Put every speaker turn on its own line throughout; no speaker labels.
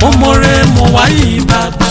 mo mọ̀rẹ́ mo wáyé bàbá.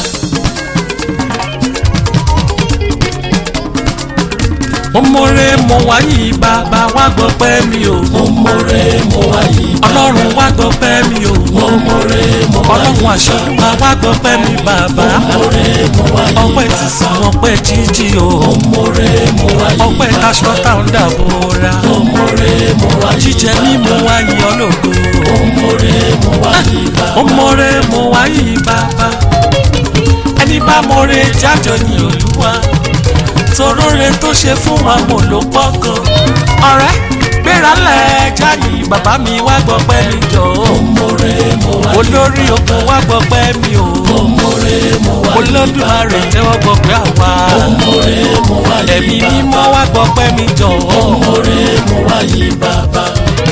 mo mọ̀rẹ́ mo wáyé bàbá wá gbọ́ pẹ́ mi o.
mo mọ̀rẹ́ mo wáyé bàbá.
ọlọ́run wá gbọ́ pẹ́ mi o.
mo mọ̀rẹ́ mo wáyé
ọlọ́run àṣọ̀gbà wá gbọ́ pẹ́ mi bàbá.
mo mọ̀rẹ́ mo wáyé
ọpẹ́ sísun ọpẹ́ jíjí o.
mo mọ̀rẹ́ mo wáyé
ọpẹ́ taṣọ táwọn dàbò ra.
mo mọ̀rẹ́ mo wáyé
jíjẹ mímu wáyé ọlọ́gbọ.
mo mọ̀rẹ́ mo wáyé bàbá.
mo mọ̀rẹ́ mo wáyé bàbá. ẹni bá mọ̀rẹ́ jájọ ní olúwa. toróore tó ṣe fún wa mo ló pọ̀ gan. ọ̀rẹ́ gbéra lẹ̀ jáyì bàbá mi wá gbọ́ pẹ́ mi jọ.
mo mọ̀rẹ́ mo wáyé
olórí ogun wá gbọ́ pẹ́ mi o.
mo mọ̀rẹ́ mo wáyé
olódùmarè tẹ́wọ́ gbọ́ pé àwa.
mo mọ̀rẹ́ mo wáyé
ẹ̀mí
bàbá.
mímọ́ wá gbọ́ pẹ́ mi jọ.
mo mọ̀rẹ́ mo wáyé bàbá.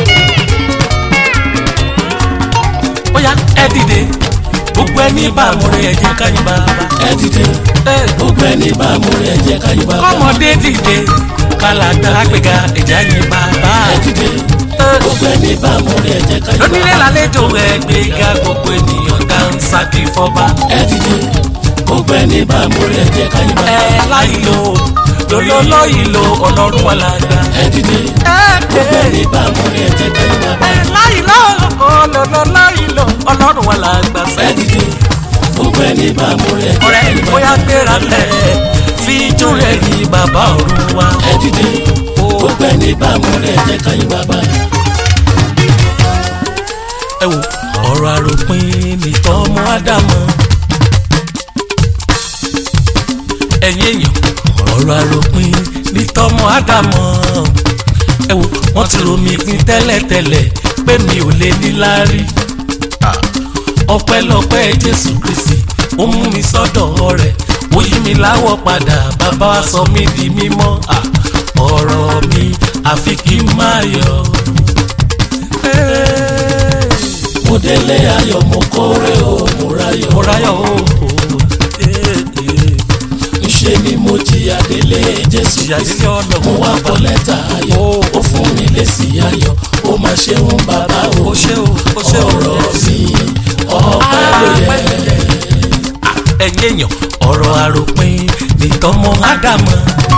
ó yá ẹ dìde gbogbo ẹni bá àmúre ẹ jẹ́ ká yìn bàbá.
ẹ dìde gbogbo ẹni bá mọ̀rẹ́ ẹ jẹ́ ká yìn bàbá.
kọ́mọdé dìde kálàgbà gbéga ẹ̀já yìn bàbá.
ẹ dìde gbogbo ẹni bá mọ̀rẹ́ ẹ jẹ́ ká yìn
lónílé
bàbá.
lálejò ẹ gbéga gbogbo ènìyàn dáńsákì fọba.
ẹ dìde gbogbo ẹni bá mọ̀rẹ́ ẹ jẹ́ ká yìn bàbá.
ẹ láyìí lo lọ́lọ́lọ́ yìí lo ọlọ́run wà lága.
ẹ dìde gbogbo ẹni bá mọ̀rẹ́ ẹ jẹ́ ká yìn bàbá.
ẹ láyìí lo lọ́lọ́lọ́ yìí lo ọlọ́run wà lága
ẹ
sẹ́yìn.
dìde gbogbo ẹni bá mọ̀rẹ́ ẹ jẹ́ ká
ọ̀rẹ́
yìn
bóyá
bàbá.
gbéra lẹ̀ fi ijó rẹ̀ yìn bàbá ọ̀run wa.
ẹ dìde gbogbo ẹni bá mọ̀rẹ́ ẹ jẹ́ ká yìn bàbá.
ẹ wò ọ̀rọ̀ àròpin nìtọ́ ọmọ ádámọ̀ ẹ̀yin èèyàn ọ̀rọ̀ àròpin nìtọ́ ọmọ ádámọ̀ ẹ wò wọ́n ti rò mí pin tẹ́lẹ̀tẹ́lẹ̀ pé mi ò lè níláárí ọpẹ́lọpẹ́ jésù kristi ó mú mi sọ́dọ̀ rẹ̀ ó yí mi láwọ̀ padà bàbá wa sọ mí di mímọ́ Ah, ọ̀rọ̀ mi àfi kí n máa yọ̀. Hey
mo délé ayọ̀ mo kórè o mo ráyọ̀.
mọ̀ráyọ̀ o.
ńṣe ni mo jìyà délé jésù
Jìyà
kristi
délé ọ̀nà.
mo wá kọ lẹ́tà ayọ̀
Ó.
ó fún mi lésì ayọ̀ ó máa ṣeun bàbá o
o ṣe o o ṣe o.
ọ̀rọ̀ mi ọpẹ́ ló yẹ.
ẹ̀yin èèyàn ọ̀rọ̀ àròpin nìtọ́mọ ádámọ̀.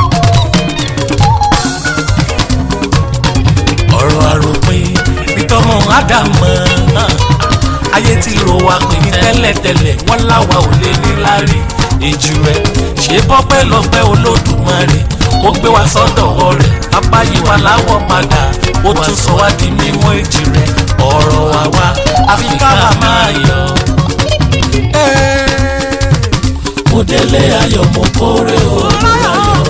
ọ̀rọ̀ àròpin nìtọ́mọ ádámọ̀. ayé ti rò wá pé ní tẹ́lẹ̀tẹ́lẹ̀ wọ́n láwa ò lè ní lárí. èjì rẹ̀ ṣe bọ́pẹ́ lọ́pẹ́ olódùmarè ó gbé wa sọ́dọ̀ rẹ̀ apá yí wa láwọ̀ padà ó tún sọ wá di mímọ́ èjì rẹ̀ ọ̀rọ̀ wa wá àfi ká máa yọ̀.
mo délé ayọ̀ mo kórè o mo ráyọ̀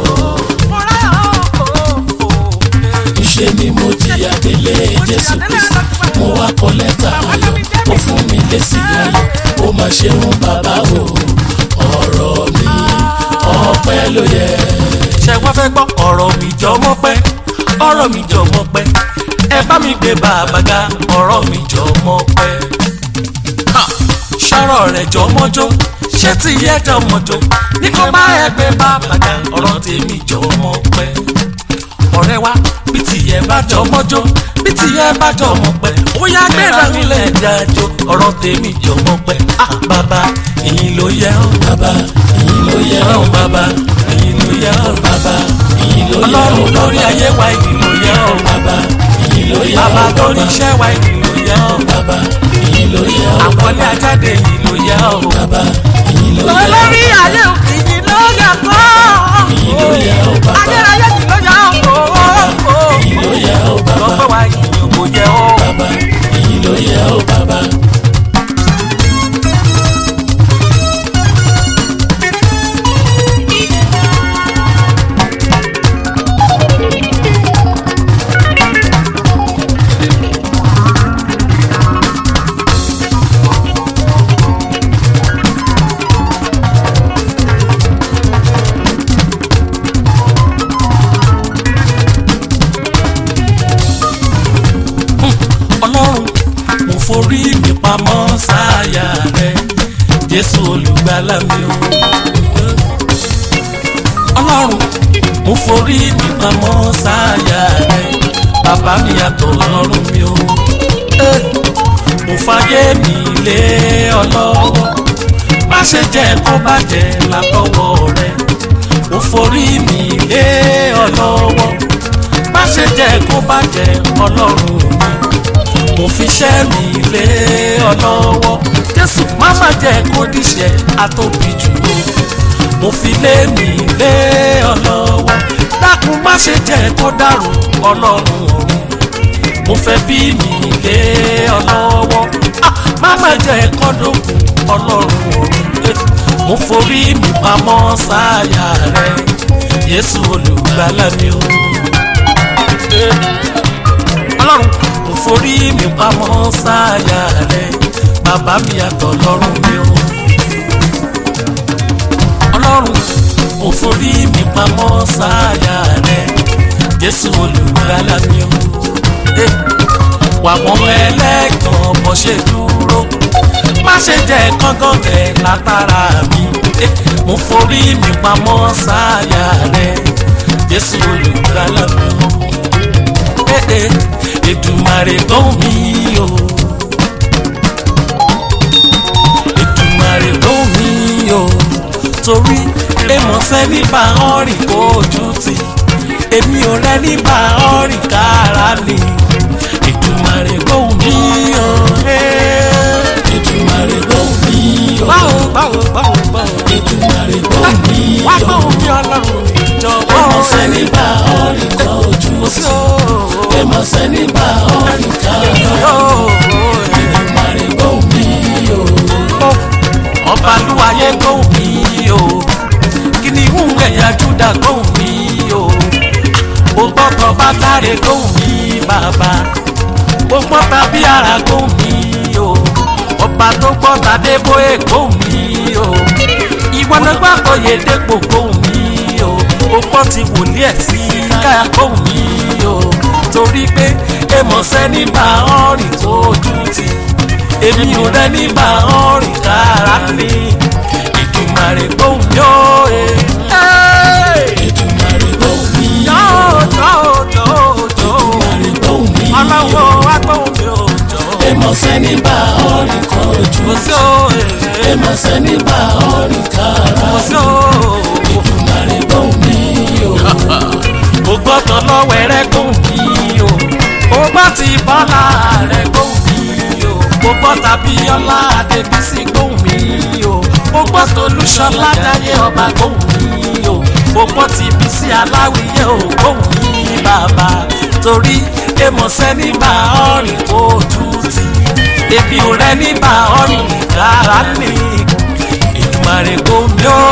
ńṣe ni mo jìyà délé jésù kristi mo wá kọ lẹ́tà ayọ̀ ó fún mi lésì ayọ̀ ó máa ṣeun bàbá o ọ̀rọ̀ mi ọpẹ́ ló yẹ.
ṣe wá fẹ́ gbọ́ ọ̀rọ̀ mi jọ mọ́ pẹ́ ọ̀rọ̀ mi jọ mọ́ pẹ́ ẹ bá mi gbé bàbá ga ọ̀rọ̀ mi jọ mọ́ pẹ́. Ha! ṣọ́rọ̀ rẹ̀ jọ mọ́jọ́ ṣé tí yẹ jọ mọ́jọ́ ní kó bá ẹ gbé bàbá ga ọ̀rọ̀ tèmi jọ mọ́ pẹ́. ọ̀rẹ́ wa bí tìyẹ bá jọ mọ́jọ́ bí tìyẹ bá jọ mọ́ pẹ́ ó yá gbéra nílẹ̀ jájọ́ ọ̀rọ̀ tèmi jọ mọ́ pẹ́. Ah, bàbá ìyìn ló yẹ ọ́
bàbá ìyìn ló yẹ ọ́
ọ̀rọ̀ bàbá ìyìn ló yẹ ọ́
bàbá ìyìn ló yẹ ọ́
ọlọ́run lórí ayé wa ìyìn ló yẹ ọ́
bàbá ìyìn ló yẹ ọ́
bàbá lórí iṣẹ́ wa ìyìn ló yẹ ọ́
bàbá ìyìn ló yẹ ọ́
àkọlé ajáde ìyìn ló yẹ ọ́
bàbá ìyìn ló yẹ ọ́
olórí ayé ìyìn ló yẹ kó
ìyìn ló yẹ ọ́ bàbá
ayérayé ìyìn ló yẹ kó
ìyìn ló yẹ ọ́ bàbá
lọ́pẹ́ wa ìyìn kò yẹ ọ́
bàbá ìyìn ló yẹ ọ́ bàbá.
ọlọ́run mo forí mi pamọ́ sáyà rẹ jésù olùgbàlà mi o. ọlọ́run mo forí mi pamọ́ sáyà rẹ bàbá mi yàtọ̀ ọlọ́run mi o. Eh, mo fàyè mi lé ọlọ́run ṣe jẹ́ kó bàjẹ́ látọwọ́ rẹ mo forí mi lé ọ lọ́wọ́ má ṣe jẹ́ kó bàjẹ́ ọlọ́run mi mo fi ṣẹ́ mi lé ọ lọ́wọ́ jésù má má jẹ́ kó díṣẹ́ àtòbí jù lọ mo fi lé mi lé ọ lọ́wọ́ dákun má ṣe jẹ́ kó dàrú ọlọ́run mi mo fẹ́ bí mi lé ọ lọ́wọ́ Ah, má má jẹ́ kó dòkun ọlọ́run mi mo forí mi pamọ́ sáyà rẹ Jésù olùgbàlà mi o. Eh ọlọ́run mo forí mi pamọ́ sáyà rẹ bàbá mi àtọ̀ lọ́rùn mi o. ọlọ́run mo forí mi pamọ́ sáyà rẹ jésù olùgbàlà mi o. Eh, wà wọ́n ẹlẹ́gàn bọ́ ṣe dúró má ṣe jẹ́ kọ́ngàn rẹ̀ látara mi. Eh, mo forí mi pamọ́ sáyà rẹ jésù olùgbàlà mi o. Eh, eh, Èdùmàrè gbóhùn mi o. Èdùmàrè gbóhùn mi o. Torí èmọ̀sẹ́ nípa ọ̀rìn ojú ti. Èmi ò rẹ́ nípa ọ̀rìn kára ni. Èdùmàrè gbóhùn mi o.
Èdùmàrè gbóhùn mi o.
Báwo báwo báwo báwo.
Èdùmàrè gbóhùn mi
Wá
o.
gbóhùn mi ọlọ́run jọ̀wọ́.
Èmọ̀sẹ́ nípa ọ̀rìn kan ojú
Kò sí
sí.
o.
Èmọ̀sẹ́ nípa ọ̀rìn kan Èdùmàrè gbóhùn mi o.
ọba lúwayé gbóhùn mi o kìnìún ẹ̀yà júdà gbóhùn mi o mo gbọ́dọ̀ bá dáre gbóhùn mi bàbá mo gbọ́dọ̀ bí ara gbóhùn mi o ọba tó gbọ́dọ̀ adébóyè gbóhùn mi o ìwọ ló gbàgbọ́ yèdèpò gbóhùn mi o ó gbọ́ ti wòlíì ẹ̀ sí káyà gbóhùn mi o torí pé èmọ̀ sẹ́ni bá ọ̀rìn tó ojú ti èmi ò rẹ nígbà ọ̀rìn rárá ni Èdùmàrè gbóhùn mi ó e.
Èdùmàrè gbóhùn mi o.
jọ̀ọ́ jọ̀ọ́ jọ̀ọ́ jọ̀ọ́
Èdùmàrè gbóhùn mi o.
ọlọ́wọ́ wá gbóhùn mi ó jọ̀ọ́
Èmọ̀sẹ́ nípa ọ̀rìn kan ojú
kò sí
sí.
ó
Èmọ̀sẹ́ nípa ọ̀rìn kára
kò sí ó.
Èdùmàrè gbóhùn mi o.
mo gbọ́dọ̀ lọ́wọ́ ẹrẹ́ gbóhùn mi o mo gbọ́ ti bọ́lá rẹ̀ gbóhùn mi o mo gbọ́ tàbí ọlá adébísí gbóhùn mi o mo gbọ́ tolúṣọlá dáyé ọba gbóhùn mi o mo gbọ́ ti bísí aláwìyé o gbóhùn mi bàbá torí èmọ̀sẹ́ nígbà ọ̀rìn ojú ti ebi ò rẹ nígbà ọ̀rìn rárá ni Èdùmàrè gbóhùn mi o.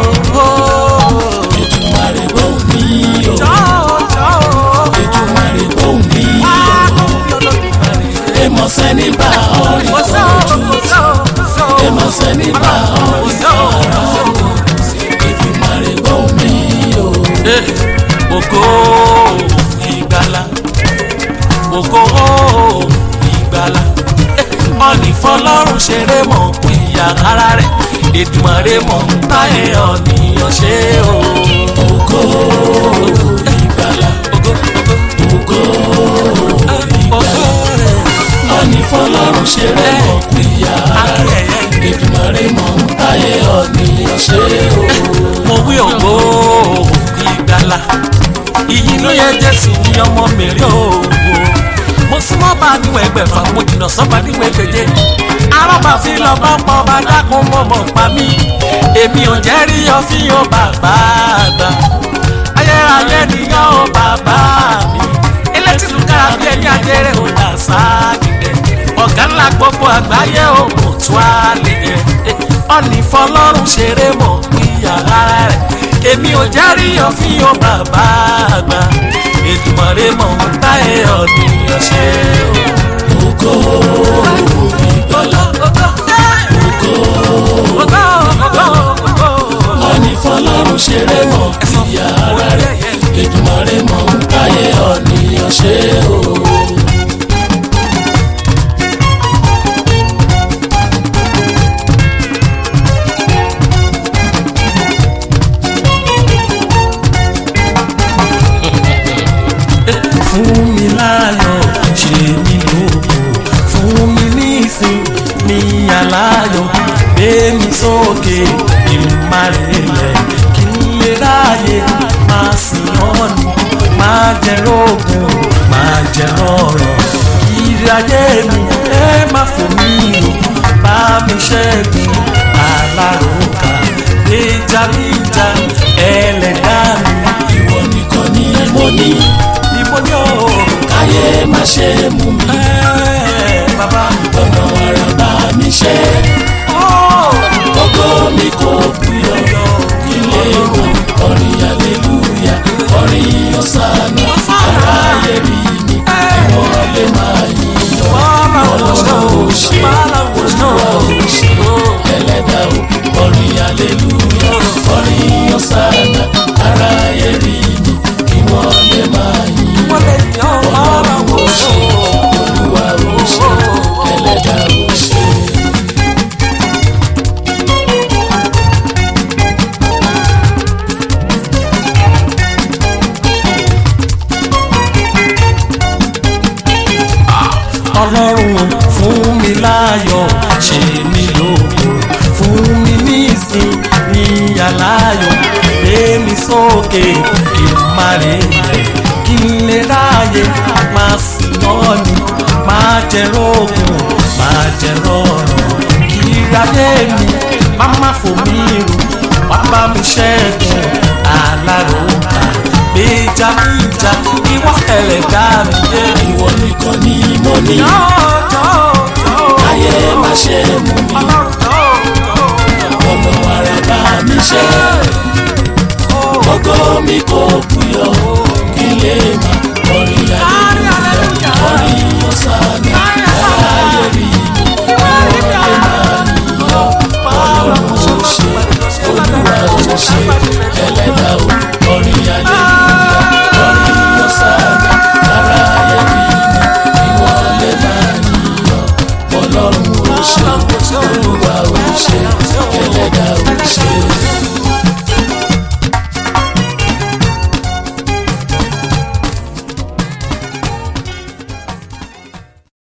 Èdùmàrè gbóhùn mi o.
Jọ̀ọ́ jọ̀ọ́.
Èdùmàrè gbóhùn mi o. Èmọ̀sẹ́ nípa ọ̀rìn kan ojú sí. Èmọ̀sẹ́ nípa ọ̀rìn kára Èdùmàrè gbóhùn mi o.
Ògo ìgbàlà ògo ìgbàlà ọ̀nì fọlọ́run ṣeré mọ̀ ìyá ara rẹ̀ Èdùmàrè mọ̀ táyé ọ̀nìyàn ṣe o.
Ògo ìgbàlà
Ògo
ògo
ògo rẹ̀
ọ̀nì fọlọ́run ṣeré mọ̀ pìyà
akẹ́yẹ.
Èdùmàrè mọ̀ táyé ọ̀nìyàn ṣe o.
mo wí ògo ìgbàlà ìyìn ló yẹ jésù ní ọmọ mèrè òwò mo súnmọ́ bá níwọ̀n ẹgbẹ̀fà mo jìnnà sọ́ba níwọ̀n ẹgbẹ̀je arábà fi lọ bá pọ̀ bá dákun mọ́ mọ́ pa mí èmi ò jẹ́ rí ọfíìn bàbá àgbà ayérayé nìyá ó bàbá mi elétìlú kára bí ẹni ajẹrẹ ò dà sáàgìdẹ ọ̀gá ńlá gbogbo àgbáyé ò kò tó a lè yẹ ọ̀nì fọlọ́run ṣeré mọ̀ pínyà rárá rẹ̀ èmi ò járí ọ̀fíìn ó bàbá àgbà Èdùmàrè mọ̀ ń táyé ọ̀nìyàn ṣe o.
Ògo ìgbàlà ọ̀nì fọlọ́run ṣeré mọ̀ pìyà rẹ̀ Èdùmàrè mọ̀ táyé ọ̀nìyàn ṣe o.
fún mi láyọ̀ ṣe mí lógo fún mi ní ìsìn ní aláyọ̀ gbé mi sókè kí n má relẹ̀ kí n lè ráàyè máa sìn ọ́ ni máa jẹ rógùn máa jẹ rọrọ̀ ìrì ayé mi ẹ má fò mí o bá mi ṣẹ́gun aláròkà gbèjà mi jà ẹlẹ́dá mi
ìwọ nìkan ni mo ní
ìbò ni ó
káyé má ṣe mú mi
ẹ bàbá
ọ̀nà ara bá mi ṣe
ó
gbogbo mi kò buyọ̀
yọ
ilé ìwọ orin aleluya orin ọ̀sánà aráyé rí mi ìwọ lè máa yíyọ
bàbá
ọlọ́run ò ṣe olúwa ò ṣe ẹlẹ́dàá ò orin aleluya orin ọ̀sánà aráyé rí mi ìwọ lè máa yíyọ
wọ́n lè yọ bàbá wò ó.
olúwa ò ṣe ẹlẹ́dàá ò ṣe.
ọlọ́run fún mi láyọ̀ ṣe mí lógo fún mi nísìn ní aláyọ̀ gbé mi sókè kí n má lè rẹ̀ kí n lè ráàyè máa sìn ọ́ ni máa jẹ rógùn máa jẹ rọrùn kí ráyé mi má má fò mí rù wá bá mi ṣẹ́gun aláròkà gbèjà mi jà ìwọ ẹlẹ́dá mi yé
ìwọ nìkan ni mo ní ayé má ṣe mú mi ọ̀nà ara bá mi ṣe gbogbo mi kò buyọ̀ kí lè má orin aleluya orin ọ̀sánà aráyé rí mi ìwọ lè máa yíyọ ọlọ́run ò ṣe olúwa ò ṣe ẹlẹ́dàá ò orin aleluya orin ọ̀sánà aráyé rí mi ìwọ lè máa yíyọ ọlọ́run ò ṣe olúwa ò ṣe ẹlẹ́dàá ò ṣe.